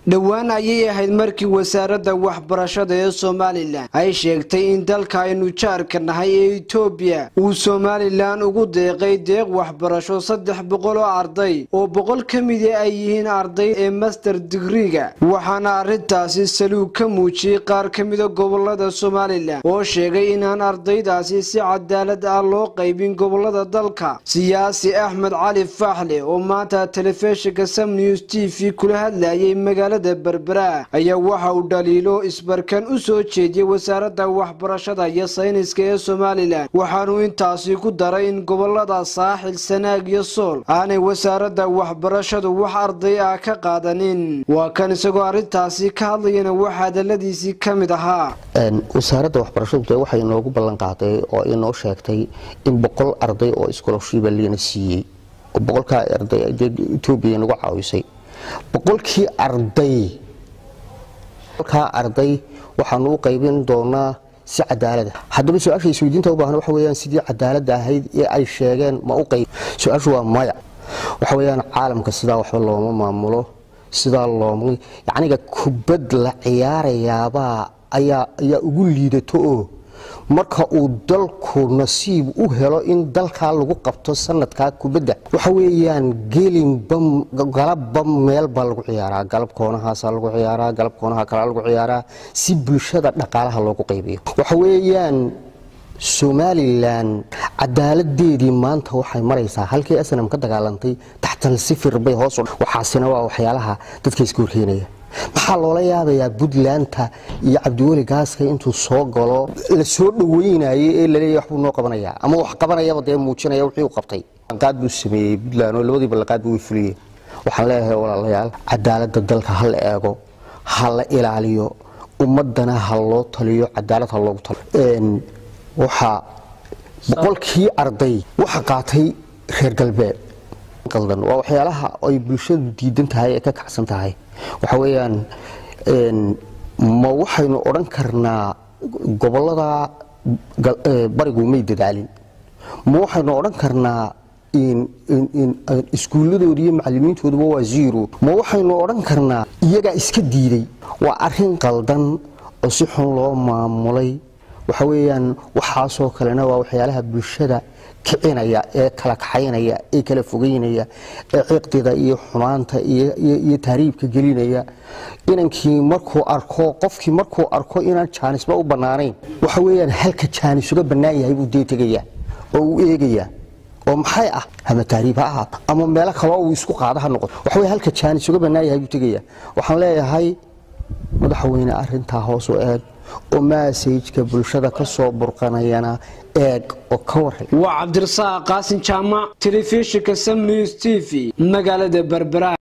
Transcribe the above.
dhowaan ayay ahayd markii wasaaradda waxbarashada ee somalilan ay sheegtay in dalka aynu jaarka nahay ee etoobiya uu somalilan ugu deeqay deeq waxbarasho saddex boqol oo arday oo boqol ka mida ay yihiin arday ee master digriga waxaana arrintaasi saluug ka muujiyey qaar ka mida gobolada somalilan oo sheegay inaan ardaydaasi si cadaalad ah loo qaybin gobolada dalka siyaasi axmed cali faaxle oo maanta telefishinka sam news t v kula hadlayay magaalada berbera ayaa waxa uu dhaliilo isbarkan u soo jeediyey wasaaradda waxbarashada iyo sayniska ee somalilan waxaanuu intaasi ku daray in gobolada saaxil sanaag iyo sool aanay wasaaradda waxbarashadu wax arday ah ka qaadanin waa kan isagoo arrintaasi ka hadlayana wax hadaladiisii ka mid ahaa wasaaradda waxbarashadu de waxay inoogu ballan qaaday oo inoo sheegtay in boqol arday oo iskoloshibaa liina siiyey oo boqolkaa arday etoobiya nagu caawisay boqolkii arday boqolkaa arday waxaanu u qaybin doonaa si cadaalada haddaba su-aasha isweydiinta u baahan waxa weyaan sidii cadaaladda ahayd ee ay sheegeen ma u qayb su-aashu waa maya waxa weyaan caalamka sidaa waxba looma maamulo sidaa looma yacniga kubad la ciyaarayaabaa ayaa ayaa ugu liidato oo marka uu dalku nasiib u helo in dalkaa lagu qabto sanadkaa kubadda waxa weeyaan gelinba galabba meel baa lagu ciyaaraa galab koonahaasaa lagu ciyaaraa galab koonaha kalaa lagu ciyaaraa si bulshada dhaqaalaha loogu qaybiyo waxa weeyaan somalilan cadaaladeedii maanta waxay maraysaa halkii asnam ka dagaalantay taxtal sifir bay hoos waxaasina waa waxyaalaha dadka iska horkeenaya maxaa loola yaabayaa puntlandta iyo cabdiweli gaaska intuu soo galo la soo dhaweynayay ee laleeya waxbuu noo qabanayaa ama wax qabanayaba dee muujinaya wixii uu qabtay ballanqaad buu sameeyey puntland oo labadii ballanqaadba way fuliyeen waxaan leeyahay walaalayaal cadaaladda dalka ha la eego ha la ilaaliyo ummadana ha loo taliyo cadaalad ha loogu taliyo waxaa boqolkii arday waxa qaatay reer galbeed qaldan waa waxyaalaha ay bulshadu diidan tahay ee ka kacsan tahay waxa weeyaan ma waxaynu odhan karnaa gobolada barigu may dadaalin ma waxaynu odhan karnaa iskuulladoodi iyo macalimiintooduba waa zero ma waxaynu odhan karnaa iyagaa iska diiday waa arin qaldan oo si xun loo maamulay waxa weeyaan waxaasoo kalena waa waxyaalaha bulshada kicinaya ee kala kaxaynaya ee kala fogeynaya ee ciqdida iyo xumaanta iyo tahriibka gelinaya inankii markuu arko qofkii markuu arko inaan jaanisba u bannaanayn waxa weyaan halka jaanis uga bannaan yahay buu dee tegaya oo uu eegaya oo maxay ah ama tahriib ha ahaato ama meelo kaloo uu isku qaada ha noqoto waxa wey halka jaanis uga bannaan yahay buu tegaya waxaan leeyahay madaxweyne arintaa hoos u eeg oo maasajka bulshada ka soo burqanayana eeg oo ka waran waa cabdirasaaq qaasin jaamac telefishinka sam news t v magaalada berbera